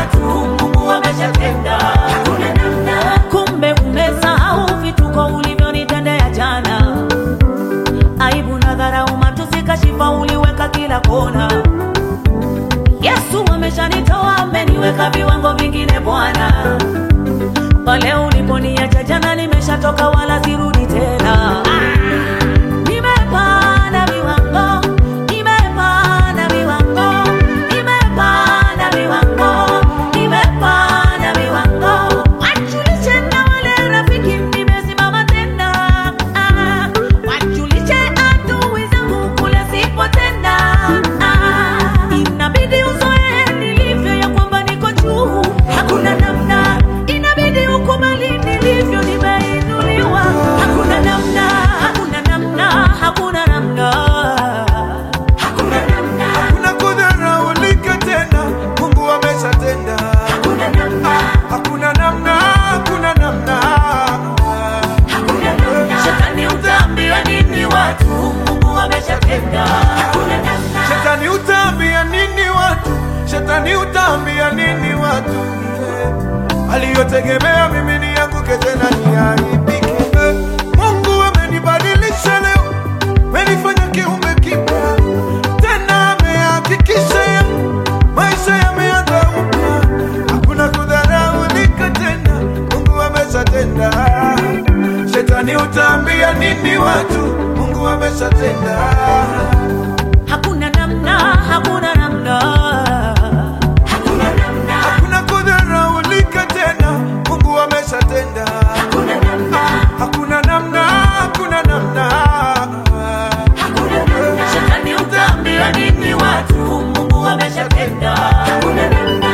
watu, Mungu ameshatenda. Hakuna namna. Kumbe umesahau vituko ulivyonitendea jana, aibu na dharau, matusi, kashifa uliweka kila kona. Yesu ameshanitoa, ameniweka viwango vingine Bwana. Pale uliponiacha jana, nimeshatoka wala sirudi tena. Nimepanda viwango, nimepanda viwango, nimepanda viwango, nimepanda viwango. Wajulishe na wale rafiki, nimesimama tena. Ah, wajulishe adui zangu kule sipo tena. Ah, inabidi uzoe nilivyo ya kwamba niko juu, hakuna namna. Inabidi ukubali nilivyo, nimeinuliwa, hakuna namna, hakuna namna, hakuna namna. Hakuna namna. Hakuna kudharaulika tena, Mungu ameshatenda. Hakuna namna. Hakuna namna, hakuna namna. Hakuna namna. Shetani utaambiwa nini watu? Mungu ameshatenda. Hakuna namna. Shetani utaambia nini watu? Shetani utaambia nini watu? Eh, Aliyotegemea mimi nianguke tena niaibike. Eh, Mungu amenibadilisha leo, amenifanya kiumbe kipya tena, amehakikisha ya maisha yameanza upya. Hakuna kudharaulika tena, Mungu ameshatenda. Shetani utaambia nini watu? Mungu ameshatenda. Hakuna namna, hakuna namna. Hakuna namna. Hakuna kudharaulika tena, Mungu ameshatenda. Hakuna namna. Hakuna namna, hakuna namna. Hakuna namna. Shetani utaambiwa nini watu? Mungu ameshatenda. Hakuna namna.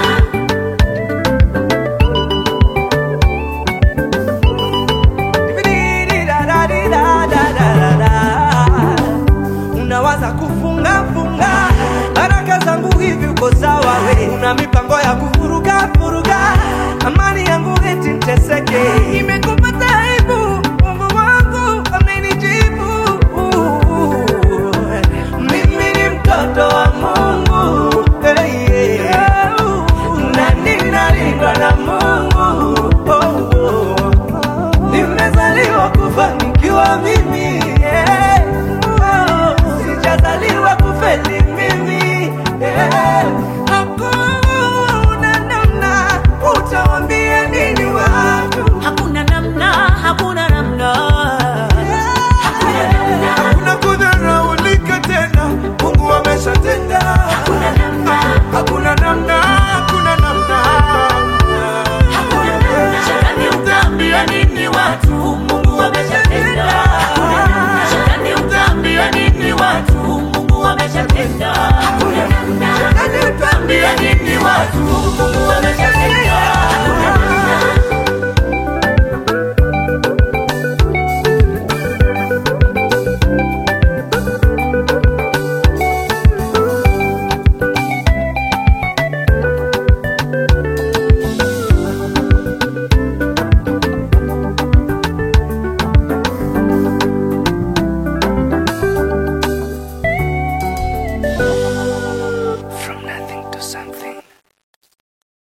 unawaza kufunga funga baraka zangu hivi uko sawa we una mipango ya kuvuruga vuruga amani yangu eti nteseke imekupata